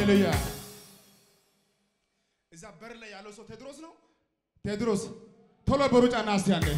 ሃሌሉያ። እዛ በር ላይ ያለው ሰው ቴድሮስ ነው። ቴድሮስ ቶሎ በሩጫ ና እስቲ አንዴ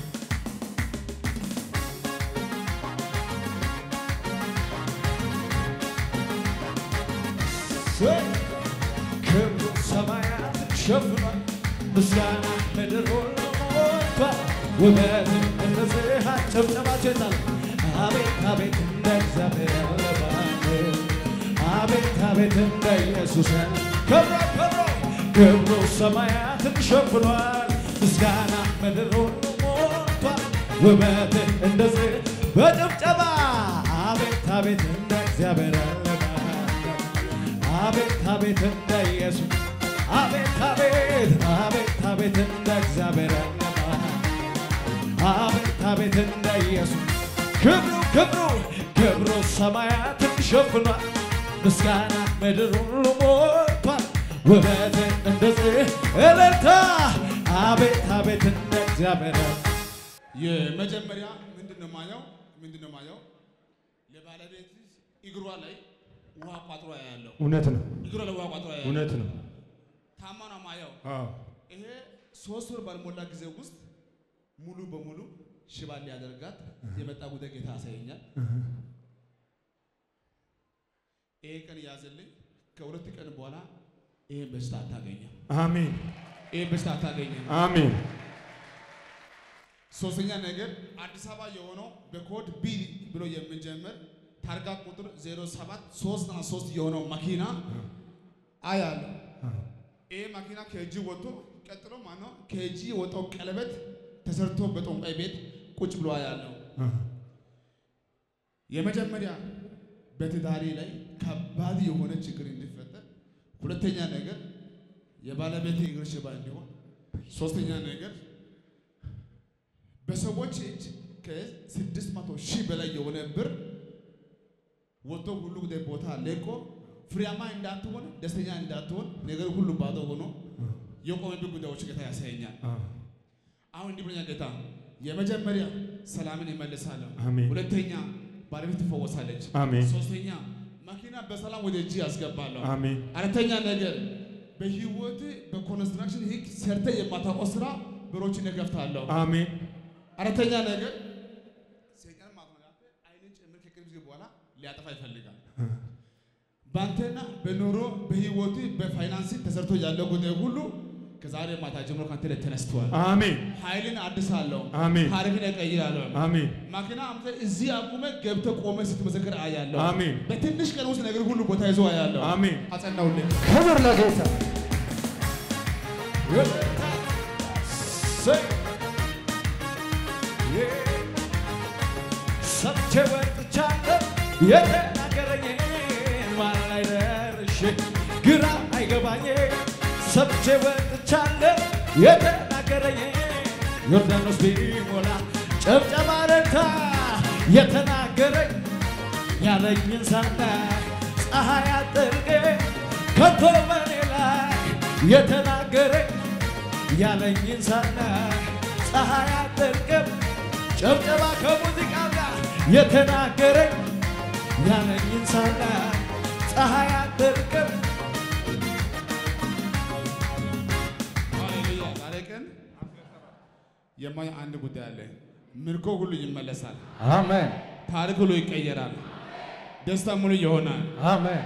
ክብሩ ሰማያት ሸፍኗል፣ ምስጋና ምድር ሁሉ ሞልቷል። ውበት እንደዚህ ጭብጨባቸው ይጣል። አቤት አቤት እንደ እግዚአብሔር ያለ ማንም አቤት አቤት እንደ ኢየሱስ ያለ ክብሮ ክብሮ ክብሩ ሰማያትን ሸፍኗል፣ ምስጋና ምድር ሁሉ ሞልቷል። ውበት እንደዚህ በጭብጨባ አቤት አቤት እንደ እግዚአብሔር ያለ ማንም አቤት አቤት እንደ ኢየሱስ አቤት አቤት አቤት አቤት እንደ እግዚአብሔር ያለ ማን አቤት አቤት እንደ ኢየሱስ ክብሩ ክብሩ ክብሩ ሰማያትን ሸፍኗል፣ ምስጋና ምድር ሁሉ ሞልቷል። ውበት እንደዚህ እልልታ አቤት አቤት እንደ እግዚአብሔር ያለ የመጀመሪያ ምንድን ነው ማየው? ምንድን ነው ማየው? ለባለቤት እግሯ ላይ ውሃ ቋጥሮ ያለው እውነት ነው፣ እግሯ ላይ ውሃ ቋጥሮ ያለው እውነት ነው። ታማ ነው ማየው። አዎ ይሄ ሶስት ወር ባልሞላ ጊዜ ውስጥ ሙሉ በሙሉ ሽባ ሊያደርጋት የመጣ ጉዳይ ጌታ ያሳየኛል። ይሄ ቀን ያዘልኝ። ከሁለት ቀን በኋላ ይሄን በሽታ አታገኘም። አሜን፣ ይሄን በሽታ አታገኘም። አሜን፣ ሶስተኛ ነገር አዲስ አበባ የሆነው በኮድ ቢ ብሎ የሚጀምር ታርጋ ቁጥር 07 3 የሆነው መኪና አያለሁ። ይሄ መኪና ከእጅ ወጥቶ ቀጥሎ ማነው ከእጅ የወጣው ቀለበት ተሰርቶ በጠንቋይ ቤት ቁጭ ብሎ አያለሁ። የመጀመሪያ በትዳሬ ላይ ከባድ የሆነ ችግር እንዲፈጠር፣ ሁለተኛ ነገር የባለቤት እግር ሽባ እንዲሆን፣ ሶስተኛ ነገር በሰዎች እጅ ከስድስት መቶ ሺህ በላይ የሆነ ብር ወጥቶ ሁሉ ጉዳይ ቦታ ለቆ ፍሬያማ እንዳትሆን ደስተኛ እንዳትሆን ነገር ሁሉ ባዶ ሆኖ የቆመብህ ጉዳዮች ጌታ ያሳየኛል። አሁን እንዲህ ብሎኛል ጌታ፣ የመጀመሪያ ሰላምን ይመልሳለሁ። አሜን። ሁለተኛ ባለቤት ትፈወሳለች። አሜን። ሶስተኛ መኪና በሰላም ወደ እጅ ያስገባለሁ። አሜን፣ አራተኛ ነገር በህይወት በኮንስትራክሽን ህግ ሰርተ የማታውቀው ስራ በሮችን እከፍታለሁ። አሜን፣ አራተኛ ነገር ሰይጣን ማለት ነው ያንተ አይንን ጭምር ከቅርብ ጊዜ በኋላ ሊያጠፋ ይፈልጋል። በአንተና በኑሮ በህይወት በፋይናንስ ተሰርቶ ያለው ጉዳይ ሁሉ ከዛሬ ማታ ጀምሮ ካንተ ላይ ተነስተዋል። አሜን፣ ኃይልን አድሳለሁ። አሜን፣ ታሪክን እቀይራለሁ። አሜን፣ ማኪና አምተ እዚህ አቁመ ገብተ ቆመ ስትመሰክር አያለሁ። አሜን። በትንሽ ቀን ውስጥ ነገር ሁሉ ቦታ ይዞ አያለሁ። አሜን። አጸናውልኝ። ክብር ለጌታ ሰምቼ ወጥቻለሁ የተናገረኝን ማን ላይ ደርሼ ግራ አይገባኝ ሰምቼ ወጥቻለሁ የተናገረኝን ዮርዳኖስ ቢሞላ ጨብጨባ ረታ የተናገረኝ ያለኝን ሳና ፀሐይ አጥርቄ ከቶ በኔ ላይ የተናገረኝ ያለኝን ሳና ፀሐይ አጥርቅም ጨብጨባ ከሙዚቃው ጋር የተናገረኝ ያለኝን ሳና ፀሐይ አጥርቅም ሃሌሉያ። ዛሬ ቀን የማይ አንድ ጉዳይ አለ። ምርኮ ሁሉ ይመለሳል። አሜን ታሪክ ሁሉ ይቀየራል። ደስታ ሙሉ ይሆናል። አሜን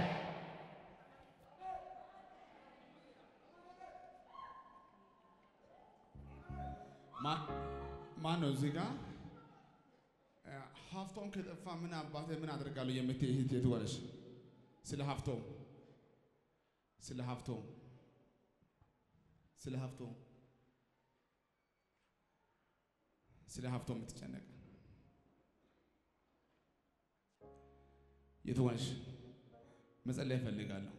ማ- ማን ነው እዚህ ጋር እ፣ ሀብቶም ከጠፋ ምን አባቴ ምን አደርጋለሁ የምትይ እህት የቱ ነሽ? ስለ ሀብቶም ስለ ሀብቶም ስለ ሀብቶም ስለ ሀብቶም የምትጨነቅ የቱ ነሽ? መጸለይ እፈልጋለሁ።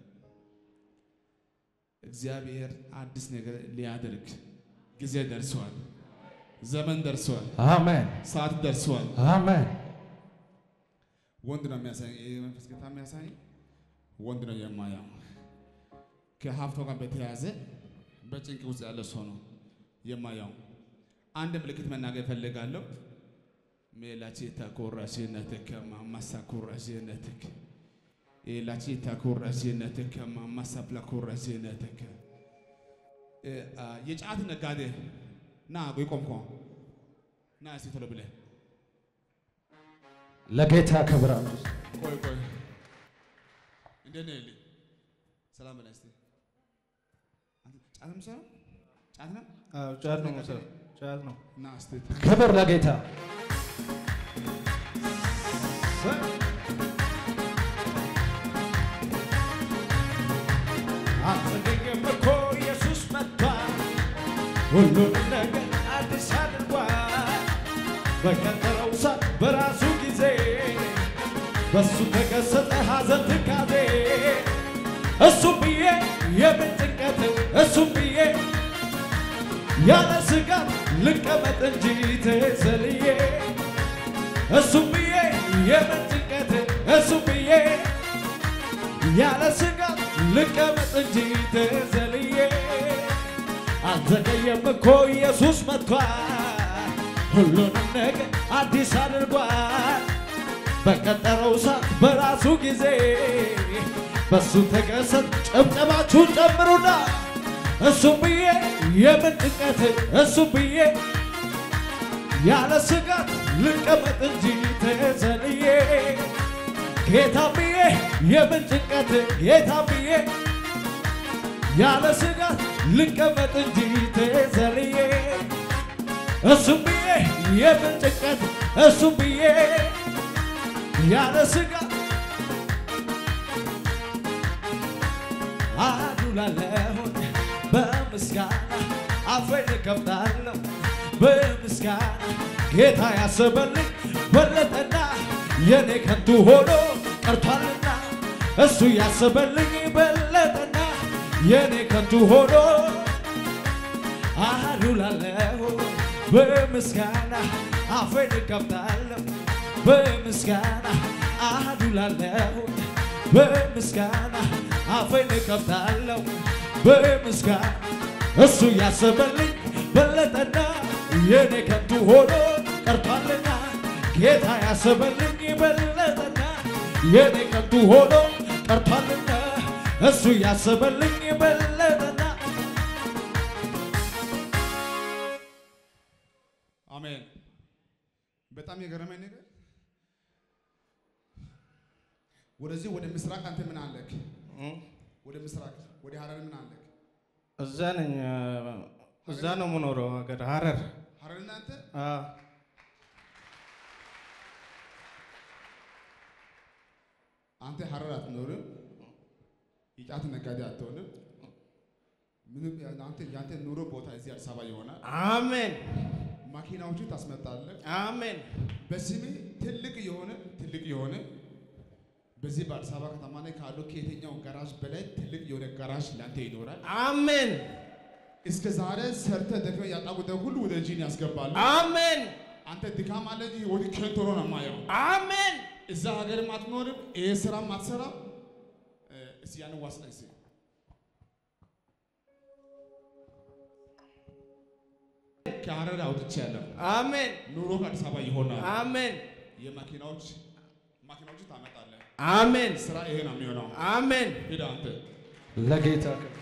እግዚአብሔር አዲስ ነገር ሊያደርግ ጊዜ ደርሷል። ዘመን ደርሷል። አሜን ሰዓት ደርሷል። አሜን ወንድ ነው የሚያሳይ ይሄ መንፈስ ጌታ የሚያሳይ ወንድ ነው የማያው ከሀብቶ ጋር በተያያዘ በጭንቅ ውስጥ ያለ ሰው ነው የማያው። አንድ ምልክት መናገር እፈልጋለሁ። ሜላቼ ተኮራሽነትከ ማማሳ ኮራሽነትክ ኤላቺ ተኩረሲነትከ ማማሳፕላ ኩረሲነትከ የጫት ነጋዴ ና ቆይ ቆምኮ ና እስቲ ቶሎ ብለህ ለጌታ ክብር አምጡ። ቆይ ቆይ እንዴት ነህ ልኝ ሰላም በላይ እስቲ አንተ ጫት ነው የምትሰራው ጫት ነው አዎ፣ ጫት ነው መሰለኝ። ጫት ነው። ና እስቲ ክብር ለጌታ አልዘገየም እኮ ኢየሱስ መጥቷል፣ ሁሉንም ነገር አዲስ አድርጓል። በቀጠረው ሰዓት በራሱ ጊዜ በሱ ተከሰተ ሐዘን ትካዜ እሱም ብዬ የምን ጭንቀት እሱም ብዬ ያለ ስጋት ልቀመጥ እንጂ ተሰልዬ እሱም ብዬ የምን ጭንቀት እሱም ብዬ ያለ ስጋት ልቀመጥ እንጂ ተዘልዬ አልዘገየም እኮ ኢየሱስ መጥቷል፣ ሁሉንም ነገር አዲስ አድርጓል። በቀጠረው ሰዓት በራሱ ጊዜ በሱ ተከሰት። ጨብጨባችሁን ጨምሩና እሱም ብዬ የምን ጭንቀት እሱም ብዬ ያለ ስጋት ልቀመጥ እንጂ ተዘልዬ ጌታ ብዬ የምን ጭንቀት ጌታ ብዬ ያለ ስጋት ልቀመጥ እንጂ ተዘልዬ እሱም ብዬ የምን ጭንቀት እሱም ብዬ ያለ ስጋት አዱላለሁን በምስጋና አፌን እከፍታለሁ በምስጋና ጌታ ያሰበልኝ በለጠና የኔ ከንቱ ሆኖ ቀርቷልና እሱ ያሰበልኝ በለጠና የኔ ከንቱ ሆኖ አዱላለሁ በምስጋና አፌን እከፍታለሁ በምስጋና አዱላለሁ በምስጋና አፌን እከፍታለሁ በምስጋና እሱ ያሰበልኝ በለጠና የኔ ከንቱ ሆኖ ቀርቷልና ጌታ ያሰበልኝ በለጠና የኔ ከንቱ ሆኖ ቀርቷልና እሱ ያሰበልኝ በለጠና አሜን። በጣም የገረመኝ ነገር ወደዚህ ወደ ምስራቅ አንተ ምን አለክ? ወደ ምስራቅ ወደ ሀረር ምን አለክ? እዛ ነኝ። እዛ ነው የምኖረው ሀገር ሀረር። ሀረር እናንተ አዎ። አንተ ሀረር አትኖርም፣ የጫት ነጋዴ አትሆንም። ምንም አንተ ያንተ ኑሮ ቦታ እዚህ አዲስ አበባ ይሆናል። አሜን ማኪናዎችን ታስመጣለህ። አሜን በስሜ ትልቅ የሆነ ትልቅ የሆነ በዚህ በአዲስ አበባ ከተማ ላይ ካሉ ከየትኛው ጋራዥ በላይ ትልቅ የሆነ ጋራዥ ላንተ ይኖራል። አሜን እስከ ዛሬ ሰርተ ደክመ ያጣቁተ ሁሉ ወደ እጅን ያስገባሉ። አሜን አንተ ድካም አለ እንጂ ወደ ከንቱ ሆኖ ነው የማየው። አሜን እዛ ሀገርም አትኖርም፣ ይሄ ስራም አትሰራም። እስኪ ያን ዋስና እስኪ ከሀረር አውጥቻለሁ። አሜን ኑሮ ከአዲስ አበባ ይሆናል። አሜን የማኪናዎች ማኪናዎች ታመጣለህ። አሜን ስራ ይሄ ነው የሚሆነው። አሜን ሂድ አንተ ለጌታ ክብር